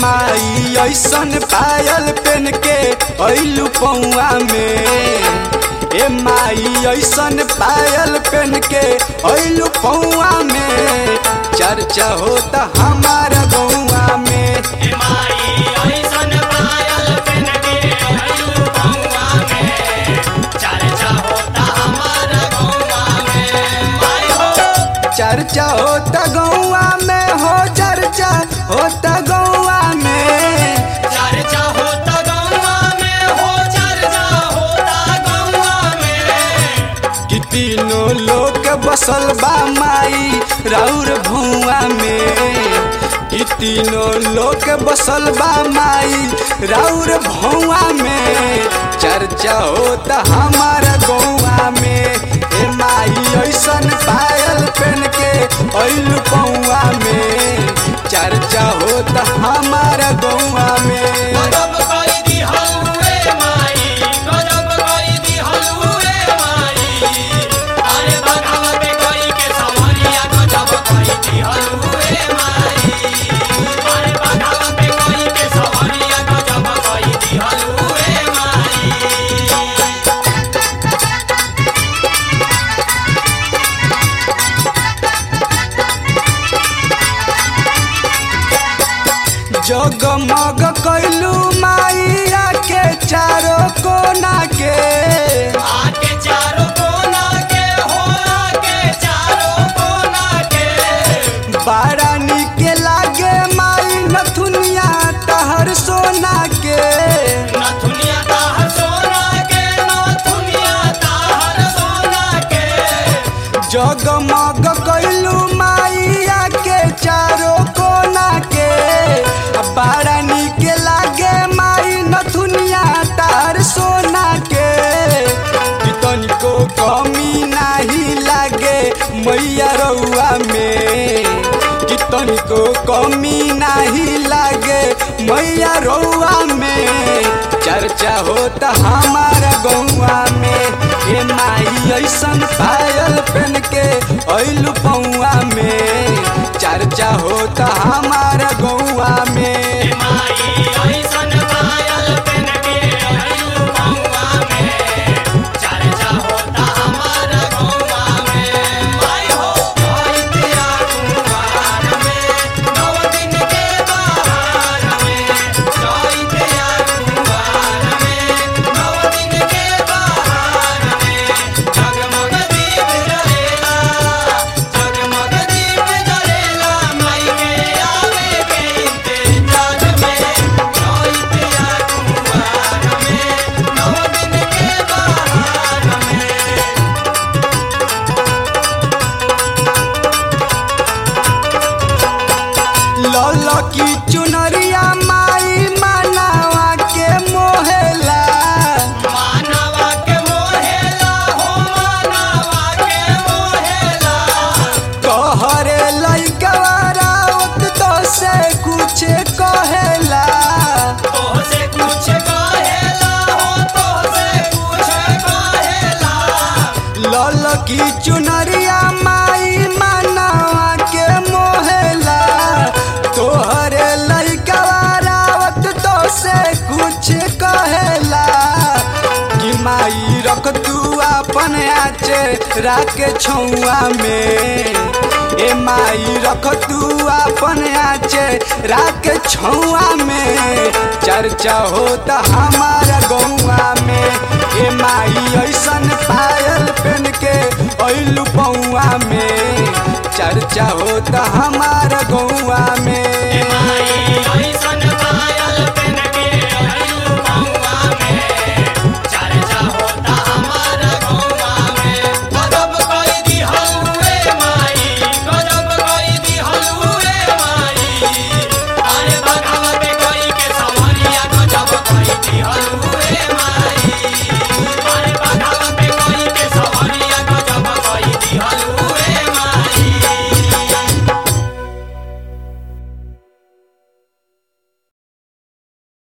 माई ऐसन पायल पेन के ऐलू पौआ में ए माई ऐसन पायल पेन के ऐलू पौआ में चर्चा होता हमारा गौआ में चर्चा होता गौआ में हो चर्चा होता गौआ में कि तीनों लोग बसल बा माई राउर भुआ में कि तीनों लोग बसल बा माई राउर भुआ में चर्चा होता हमारा गौआ में ए माई ऐसन पायल पेन के ऐलू पौआ में चर्चा होता हमारा गौआ में जगमग कैलू माइया के चारों कोना के आके चारों कोना के हो आके चारों कोना के बड़ा निक लागे माई नथुनिया तहर सोना के नथुनिया ताहर सोना के नथुनिया ताहर सोना के जगमग कैलू माइया के चारों कोना के बड़ा निक लागे माई नथुनिया तहर सोना के कि तनिको कमी नाही लागे मैया रउआ में कि तनिको कमी नाही लागे मैया रउआ में चर्चा होता हमारा गौआ में ए माई ऐसन पायल पेन के ऐलू पौआ में चर्चा होता हमारा गौआ में माई ऐसन पायल पेन के आयु महुआ में चर्चा होता हमारा गौवा में माई हो आई तेरा कुंवार में नौ दिन के बहार में आई तेरा कुंवार में नौ दिन के बहार में जगमग दीप जलेला जगमग दीप जलेला माई के आवे के इंतजार में आई तेरा कुंवार में नौ दिन के बहार में लल की चुनरिया माई मनावा के मोहेला मानवा के मोहेला हो मानवा के मोहेला कहरे लइकवा रावत तो से कुछ कहेला तोहसे कुछ कहेला हो तोहसे कुछ कहेला लल की चुनरिया माई मनावा के मोहेला तोहरे लइकवा रावत तो से कुछ कहेला कि माई रख तू अपन आचे राके छौआ में ए माई रख तू अपन आचे राके छौआ में चर्चा होता हमारा गौआ में ए माई ऐसन पायल पेन के ऐलू पौआ में चर्चा होता हमारा गौआ में माई ऐसन